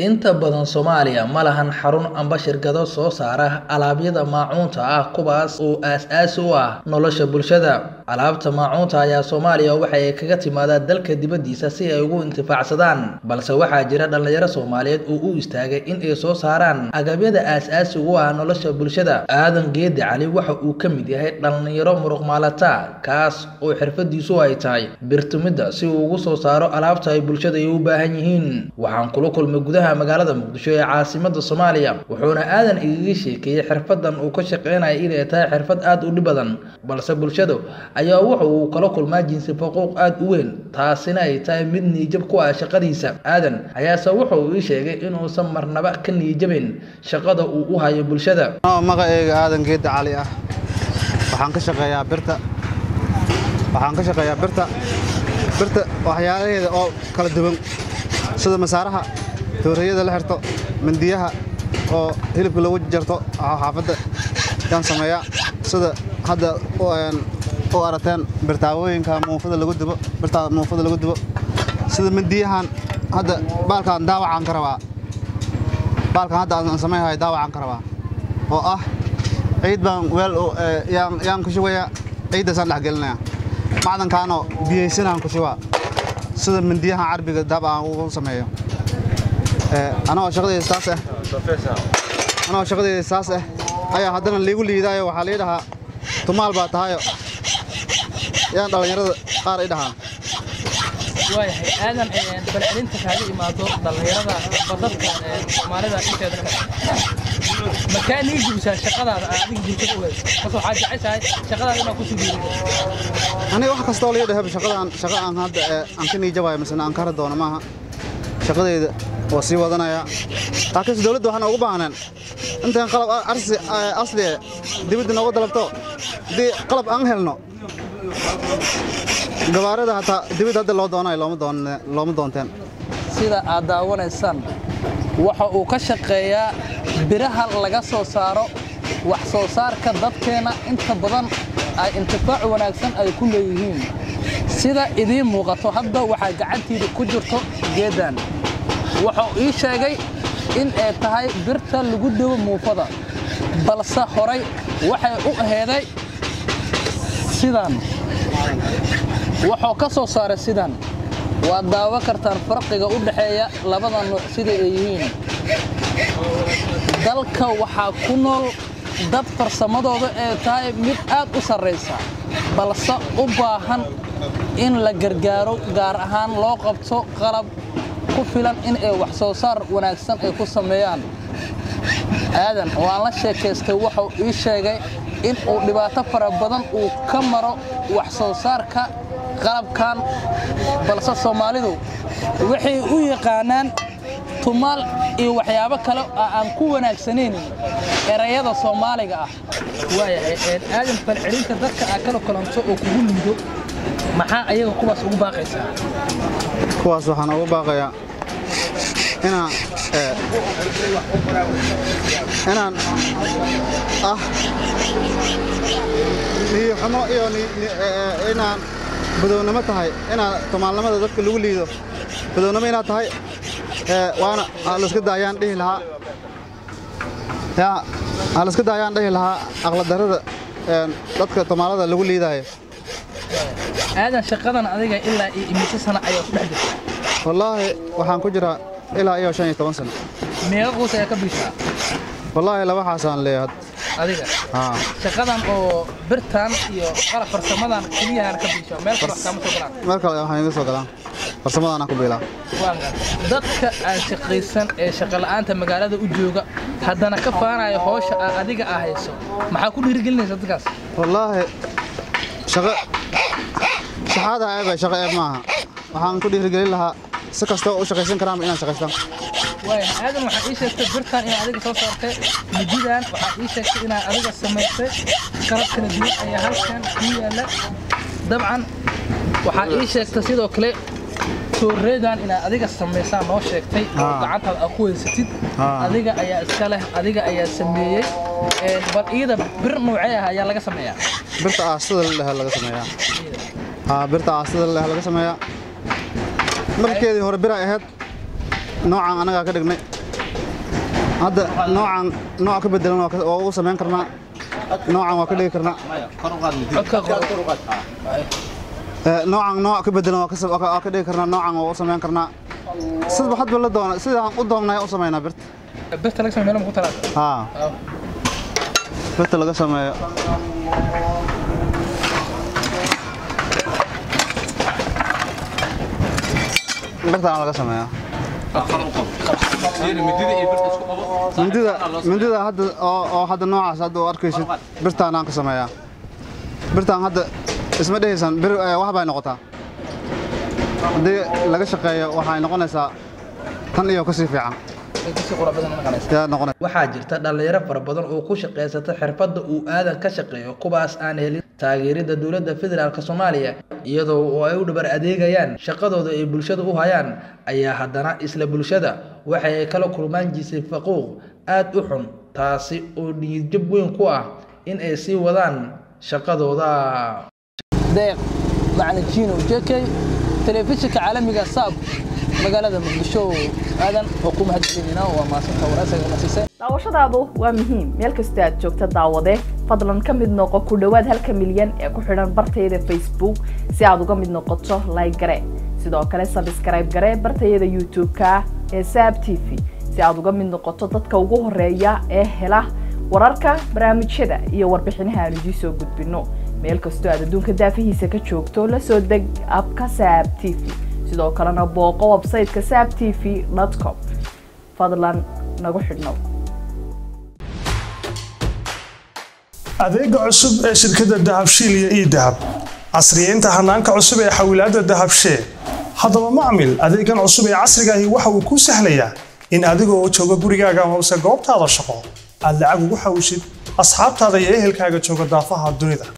Inta badan Soomaaliya ma lahan xarun amba shirkado soo saara alaabada maacuunta ah kuwaas oo aasaasi u ah nolosha bulshada. Alaabta maacuunta ayaa Soomaaliya waxa ay kaga timaadaa dalka dibadiisa si ay ugu intifaacsadaan, balse waxaa jira dhalinyaro Soomaaliyeed oo u istaagay in ay soo saaraan agabyada aasaasiga u ah nolosha bulshada. Aadan Geedi Cali waxa uu ka mid yahay dhalinyaro muruqmaalataa kaas oo xirfadiisu ay tahay bir-tumidda si uu uga soo saaro alaabta ay bulshada u baahan yihiin. Waxaan kula kulmay gudaha magaalada Muqdisho ee caasimadda Soomaaliya, wuxuuna Aadan igaga sheekeeyay xirfaddan uu ka shaqeynayo inay tahay xirfad aad u dhib badan, balse bulshada ayaa waxa uu kala kulmaa jinsi faquuq aad u weyn, taasina ay tahay mid niyad-jab ku ah shaqadiisa. Aadan ayaase waxa uu ii sheegay inuusan marnaba ka niyad-jabin shaqada uu u hayo bulshada. magacayga aadan geedi cali ah waxaan ka shaqeeyaa birta waxaan ka shaqeeyaa birta birta waxyaalaheeda oo kala duwan sida masaaraha tooreyada la xirto mindiyaha oo hilibka lagu jarto xaafadda yaan sameeyaa sida hadda u arateen birtaawooyinka muufada lagu dubo birtaa muufada lagu dubo sida mindiyahan hadda baalkaan daawacaan ka rabaa baalkan hadda aan samaynahay daawacaan ka rabaa oo ah ciid baan weel yaan ku shubayaa ciiddaasaan dhex gelinayaa macdankaanoo biyaysanaan ku shubaa sida mindiyahan carbiga daab aan ugu sameeyo anagoo shaqadeyda saas ah anagoo shaqadeyda saas ah ayaa haddana liigu liidaayo waxaa lii dhahaa tumaal baa tahayo yaan dhallinyarada qaar i dhahaa waayahay aadan balcelinta kaaga imaado dhallinyarada badadka soomaalida inteeda kale makaa nii gubisaa shaqadaada aa adiga bulshada u hayso bas waxaa jeceshahay shaqadaada inaad ku sugiyo aniga wax kastoo lii dhahaba shaqadaan shaqa aan hadda aan ka niijabayo misena aan ka hara doono maaha shaqadeyda waa sii wadanayaa laakiinse dowladda waxaan ugu baahneen intaan qalab arsi asli dibadda nooga dalabto haddii qalab aan helno gabaarada hataa dibadda hadda loo doonayo looma doonteen sida aad daawanaysaan waxa uu ka shaqeeyaa biraha laga soo saaro wax soo saarka dadkeenna inta badan ay intifaac wanaagsan ay ku leeyihiin sida idiin muuqato hadda waxaa gacantiida ku jirto geeddan wuxuu ii sheegay in ay tahay birta lagu dubo muufada balse horay waxay u aheeday sidan wuxuu ka soo saaray sidan waad daawo kartaan farqiga u dhexeeya labada nuuc sida ay yihiin dalka waxaa ku nool dad farsamadooda ee tahay mid aad u sarraysa balse u baahan in la gargaaro gaar ahaan loo qabto qalab ku filan in ay wax soo saar wanaagsan ay ku sameeyaan aadan waan la sheekaystay wuxuu ii sheegay in uu dhibaato fara badan uu ka maro wax soo saarka qalabkan balse soomaalidu waxay u yaqaanaan tumaal iyo waxyaabo kale oo aan ku wanaagsanayn erayada soomaaliga ah waayahay aadan falcelinta dadka aad kala kulanto oo kugu liido maxaa ayaga kuwaas ugu baaqaysaa kuwaas waxaan ugu baaqayaa inaan inaan ah niyoxumo iyo inaan badownimo tahay inaa tumaalnimada dadka lagu liido badownimo inaad tahay waana laska daayaan dhihi lahaa yaa laska daayaan dhihi lahaa aqladarrada dadka tumaalada lagu liidaayo aadan shaqadan adiga ilaa iyo imise sana ayaa ku dhex jirta wallaahi waxaan ku jiraa ilaa iyo shan iyo toban sano meeqa qoys ayaa ka bishaa wallaahi laba xaasaan leeyahay adiga shaqadan oo birtan iyo qalab farsamadan keliyahan ka bishaa meel kale wax kaama soo galaan meel kale waxaan iga soo galaan farsamadaanaan ku biilaa dadka aan shaqaysan ee shaqola'aanta magaalada u jooga haddana ka faanayo howsha aa adiga aa hayso maxaa ku dhiirigelinaysa dadkaas wallaahi shaqo shaxaada eeba shaqo eeb maaha waxaan ku dhiirigelin lahaa si kastoo u shaqaysan karaanba inaan shaqaystaan waaya aadan waxaa ii sheegtay birtan inaad adiga soo saartay mididan waxaa ii sheegtay inaad adiga samaysay qalab kala duwan ayaa halkan kuu yaalla dabcan waxaa ii sheegtay sidoo kale tooreedan inaad adiga samaysaan noo sheegtay oo gacantaada aad ku haysatid adiga ayaa iska leh adiga ayaa sameeyey bal iyada bir noocee ah ayaa laga sameeyaa birta aastada la dhaha laga sameeyaa haa birta aastada la dhaha laga sameeyaa markeedii hore bir ay ahayd noocan anagaa ka dhignay hadda noocan nooc ka bedelan waa ka- waa u samayn karnaa noocan waa ka dhigi karnaa codka qor Ee, noocan nooc ka bedelan waa ka sa- waa ka waa ka dhigi karnaa noocan waa u samayn karnaa sidba hadba la doona sidaan u doonnay u samaynaa birta birta laga sameeyo meel ma ku talaata haa birta laga sameeyo birtaan laga sameeyaa mindida mindida hadda oo oo hadda noocaas hadda u arkaysid birtaan aan ka sameeyaa birtaan hadda isma dhehaysan bir eh, wax bay noqotaa haddii laga shaqeeyo waxay noqonaysaa tan iyo kasii fiican kasii qura badan noqonaysa yaa noqonaysa waxaa jirta dhalinyaro fara badan oo ku shaqaysata xirfadda uu aadan ka shaqeeyo kuwaas aan helin taageerida dowladda federaalk soomaaliya iyadoo oo ay u dhabar adeegayaan shaqadooda ay bulshada u hayaan ayaa haddana isla bulshada waxay ay kala kulmaan jisay faquuq aad u xun taasi oo niyadjab weyn ku ah in ay sii wadaan shaqadooda deeq macna jiino jekey telefishinka caalamiga saab magaalada muqdisho aadan oo ku mahadcelinayna waa maasanta waraysiga nasiisay daawashadaadu waa muhiim meel kasta aad joogta daawade fadlan ka mid noqo ku dhowaad halka milyan ee ku xidhan bartayada facebook si aad uga mid noqoto like gare sidoo kale sabskrayb gare bartayada youtube-ka ee saab t v si aad uga mid noqoto dadka ugu horeeya ee hela wararka barnaamijyada iyo warbixinaha aan idiin soo gudbino meel kastoo aad adduunka daafihiisa ka joogto la soo deg abka saab t v sidoo kalena booqo website-ka saab t v com fadlan nagu xidhnow adeega cusub ee shirkadda dahabshiil iyo idahab casriyeynta hanaanka cusub ee xawilaadda dahabshee haddaba macmil adeegan cusub ee casriga ahi waxa uu kuu sahlayaa in adigoo jooga gurigaaga hoose goobtaada shaqo aad lacag ugu xawshid asxaabtaada iyo ehelkaaga jooga daafaha dunida